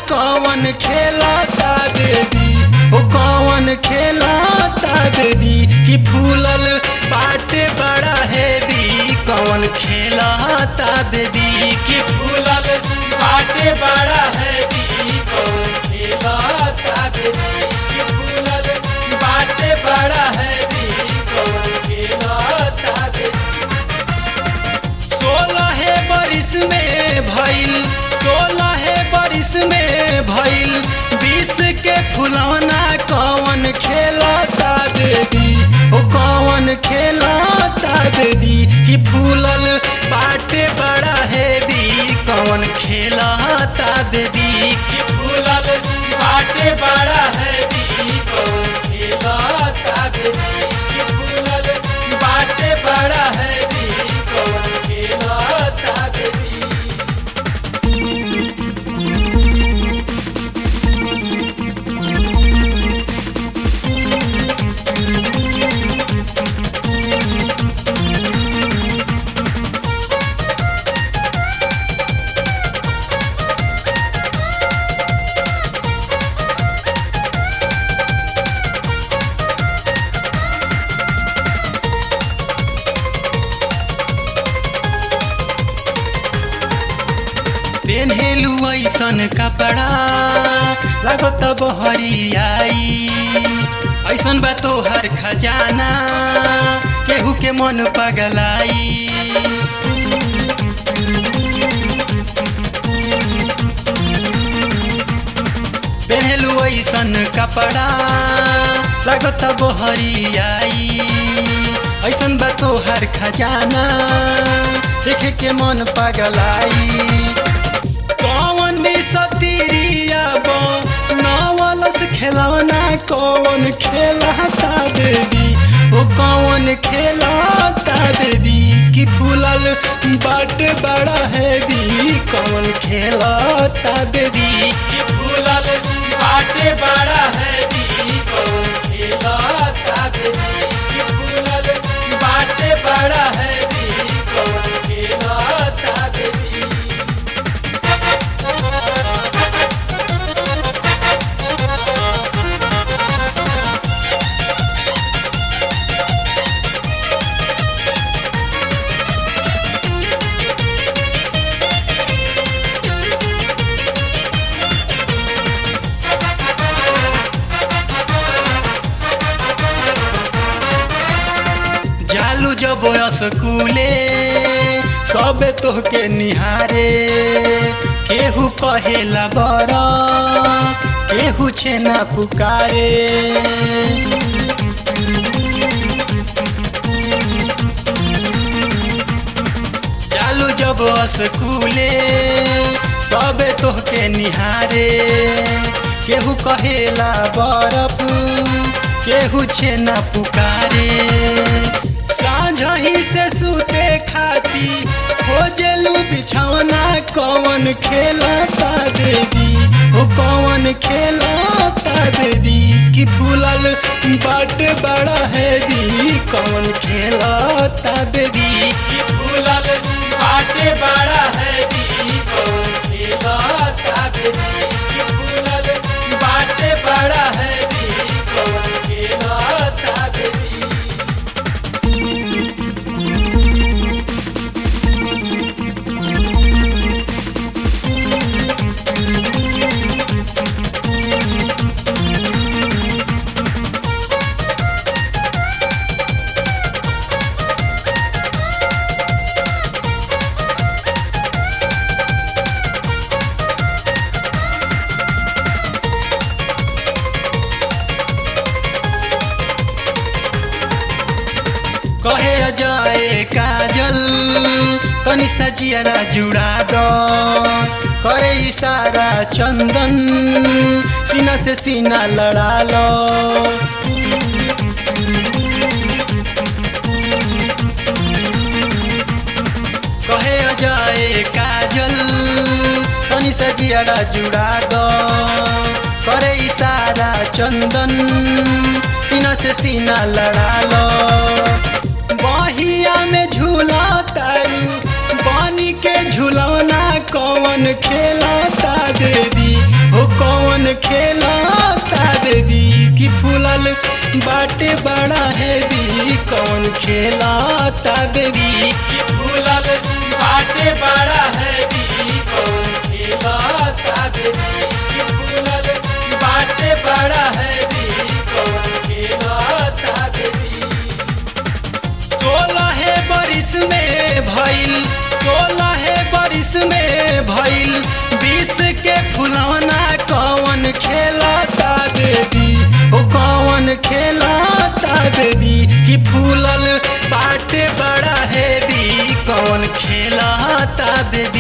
कौन खेलता बेबी ओ कौन खेलता बेबी कि फूलल बाटे बड़ा हेवी कौन खेलता बेबी कि फूलल बाटे बड़ा हेवी कौन खेलता बेबी कि फूलल बाटे बड़ा हेवी कौन खेलता बेबी सोलह बरिस में भइल सोलह बरिस में भइल बीस के फुलौना कौन खेलता बेबी ओ कौन खेलता बेबी कि फूलल बाटे बड़ा हेवी कौन खेलता बेबी कि फूलल बाटे बड़ा हेवी कौन खेलता बेबी कि फूलल बाटे बड़ा हेवी कौन खेलता बेबी पेन्हेलु ऐसन कपड़ा लगत बहरियाई ऐसन बा तोहर खजाना केहू के मन पगलाई पेन्हेलु ऐसन कपड़ा लगत बहरियाई ऐसन बा तोहर खजाना देखे के मन पगलाई कौन भी सतीरिया बो नवलस खेलौना कौन खेलता बेबी ओ कौन खेलता बेबी कि फूलल बट बड़ा हैवी कौन खेलता बेबी कि फूलल बाटे बड़ा हैवी कौन खेलता बेबी कि फूलल बाटे बड़ा हैवी कौन खेलता बेबी जालू जब स्कूले सबे तोहके निहारे केहू कहेला बर केहू छेना पुकारे जालू जब स्कूले सबे तोहके निहारे केहू कहेला बरफ केहू छेना पुकारे साझही से सूते खाती खोजलू बिछौना कौन खेलता देवी ओ कौन खेलता देवी कि फूलल बट बड़ा हैवी कौन खेलता देवी कि फूलल बाटे बड़ा हैवी कौन खेलता देवी कि फूलल बाटे बड़ा हैवी कौन खेलता देवी कहे जाए काजल तनी सजियारा जुड़ा दो करे इशारा चंदन सीना से सीना लड़ा लो कहे जाए काजल तनी सजियारा जुड़ा दो करे इशारा चंदन सीना से सीना लड़ा लो बहिया में झूला तारू पानी के झुलौना कौन खेलता देवी हो खेलता बेबी कि फूलल बाटे बड़ा है भी कौन खिलता बेबी कि फूलल बाटे बड़ा है भी कौन खिलता बेबी सोलह बरिस में भइल सोलह बरिस में भइल बीस के फुलौना कौन खेलता बेबी ओ कौन खेलता बेबी कि फूलल बाटे बड़ा है भी कौन खेलता बेबी